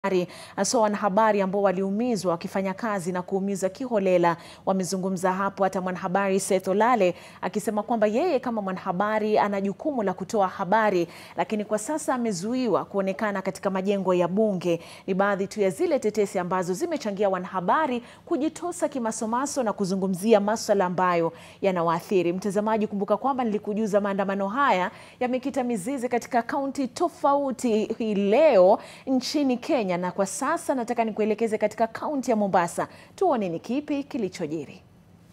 hasa wanahabari ambao waliumizwa wakifanya kazi na kuumizwa kiholela wamezungumza hapo, hata mwanahabari Seth Olale akisema kwamba yeye kama mwanahabari ana jukumu la kutoa habari, lakini kwa sasa amezuiwa kuonekana katika majengo ya Bunge. Ni baadhi tu ya zile tetesi ambazo zimechangia wanahabari kujitosa kimasomaso na kuzungumzia masuala ambayo yanawaathiri. Mtazamaji, kumbuka kwamba nilikujuza maandamano haya yamekita mizizi katika kaunti tofauti hii leo nchini Kenya na kwa sasa nataka nikuelekeze katika kaunti ya Mombasa, tuone ni kipi kilichojiri.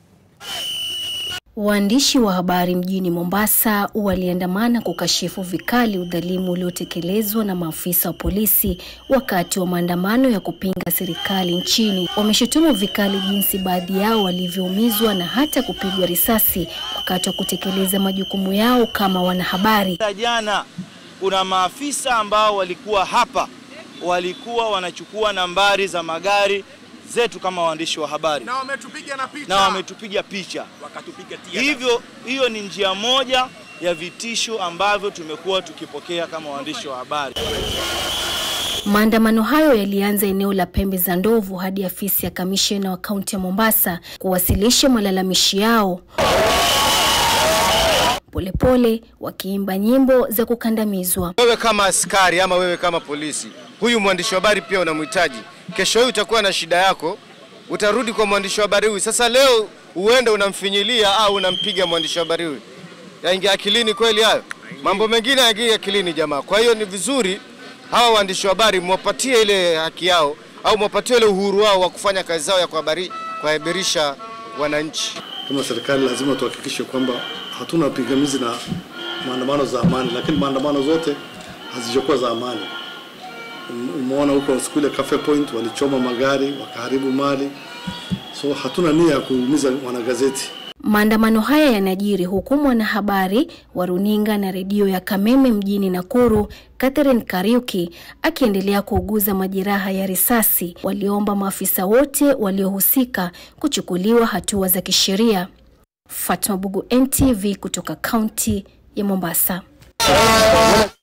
Waandishi wa habari mjini Mombasa waliandamana kukashifu vikali udhalimu uliotekelezwa na maafisa wa polisi wakati wa maandamano ya kupinga serikali nchini. Wameshutumu vikali jinsi baadhi yao walivyoumizwa na hata kupigwa risasi wakati wa kutekeleza majukumu yao kama wanahabari. Jana kuna maafisa ambao walikuwa hapa walikuwa wanachukua nambari za magari zetu kama waandishi wa habari na wametupiga na picha, na wametupiga picha. wakatupiga tia Hivyo hiyo ni njia moja ya vitisho ambavyo tumekuwa tukipokea kama waandishi wa habari. Maandamano hayo yalianza eneo la Pembe za Ndovu hadi afisi ya kamishna wa kaunti ya Mombasa kuwasilisha malalamishi yao, polepole wakiimba nyimbo za kukandamizwa. Wewe kama askari ama wewe kama polisi, huyu mwandishi wa habari pia unamhitaji. Kesho hii utakuwa na shida yako, utarudi kwa mwandishi wa habari huyu. Sasa leo uende unamfinyilia au unampiga mwandishi wa habari huyu, yaingia akilini kweli hayo? Mambo mengine yaingia akilini jamaa. Kwa hiyo ni vizuri hawa waandishi wa habari mwapatie ile haki yao au mwapatie ile uhuru wao wa kufanya kazi zao ya kuhabari, kuhabarisha wananchi. Kama serikali lazima tuhakikishe kwamba hatuna pingamizi na maandamano za amani, lakini maandamano zote hazijakuwa za amani. Umeona huko siku ile Cafe Point walichoma magari wakaharibu mali, so hatuna nia ya kuumiza wanagazeti. Maandamano haya yanajiri huku mwanahabari wa runinga na redio ya Kameme mjini Nakuru, Catherine Kariuki akiendelea kuuguza majeraha ya risasi. Waliomba maafisa wote waliohusika kuchukuliwa hatua za kisheria. Fatma Bugu, NTV kutoka kaunti ya Mombasa.